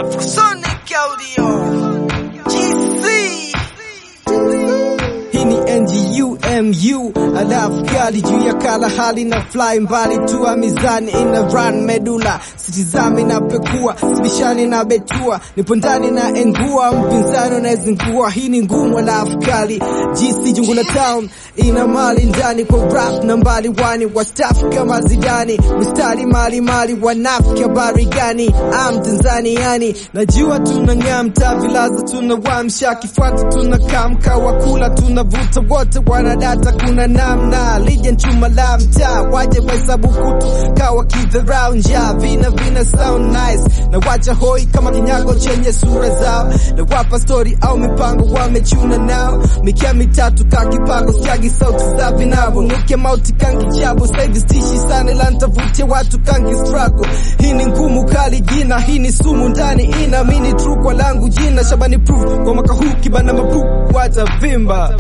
Afrosonic Audio GC Hii ni NGUMU alafu kali juu ya kala hali na fly mbali tua mizani ina run medula sitizami na pekua sibishani na betua nipo ndani na engua mpinzani anayezingua hii ni ngumu alafu kali GC jungu la town ina mali ndani kwa rap na mbali wani wastafu kama Zidani mistari mali mali wanafiki habari gani am Tanzaniani najua tunang'aa mtaa vilaza tunawamsha kifuata tunakamka wakula tunavuta wote wanadata kuna namna lija chuma la mtaa waje wahesabu kutu kawa kidharau njaa vina vina sound nice na wacha hoi kama kinyago chenye sura zao na wapa story au mipango wamechuna nao mikia mitatu ka kipango siagi sauti za vinabo nuke mauti kangi jabo saivi stishi sana ila ntavutia watu kangi struggle hii ni ngumu kali jina hii ni sumu ndani ina mini true kwa langu jina shabani proof kwa mwaka huu kibana mabru watavimba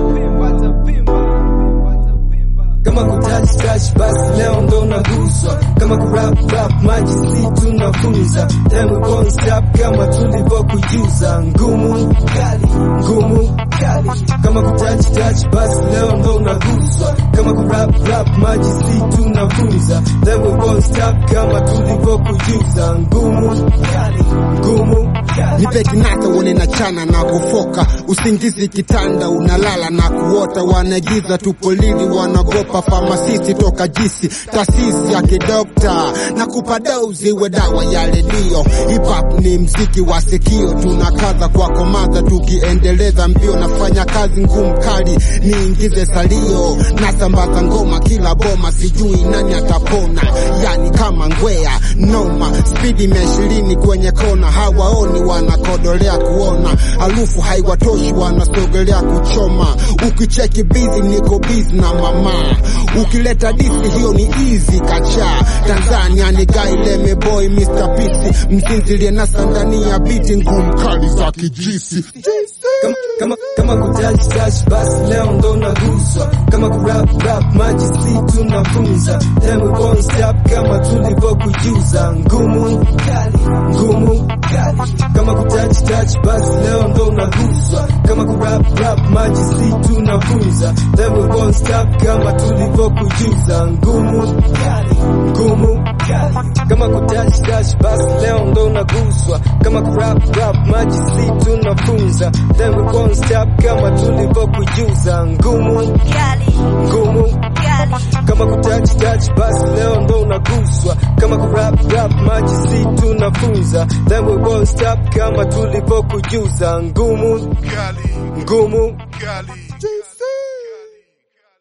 kama kutouch touch basi leo ndo naguswa kama kurap rap maji si tunafunza then we won't stop kama tulivyokujuza ngumu kali ngumu kali kama kutouch touch basi leo ndo naguswa kama kurap rap maji si tunafunza then we won't stop kama tulivyokujuza ngumu kali ngumu kali nipe kinata uone na chana na kufoka usingizi kitanda unalala na kuota wanagiza tupolili wanagopa famasisti toka jisi taasisi ya kidokta na kupa dozi we dawa ya redio hip hop ni mziki wa sikio tunakaza kwa komadha tukiendeleza mbio nafanya kazi ngumu kali niingize salio nasambaza ngoma kila boma sijui nani atapona yani kama ngwea noma spidi mia ishirini kwenye kona hawaoni wanakodolea kuona harufu haiwatoshi wanasogelea kuchoma ukicheki bizi niko bizi na mama ukileta disi hiyo ni easy kacha tanzania ni gaileme boy mr pisi mzinzilie na sandani ya biti ngumu kali za kijisi kama kama kama kutouch touch basi leo ndo naguswa kama kurap rap maji si tunafunza then we won't stop kama tulivyokujuza ngumu kali ngumu kali kama kutouch touch basi leo ndo naguswa kama kurap rap maji si tunafunza then we won't stop kama tulivyokujuza ngumu kali ngumu kali kama kutouch touch basi leo ndo naguswa kama kurap rap maji si tunafunza then we won't stop kama tulivyokujuza ngumu Kali ngumu Kali kama kutouch touch basi leo ndo unaguswa kama kurap rap maji si tunafunza then we won't stop kama tulivyokujuza ngumu Kali, ngumu Kali.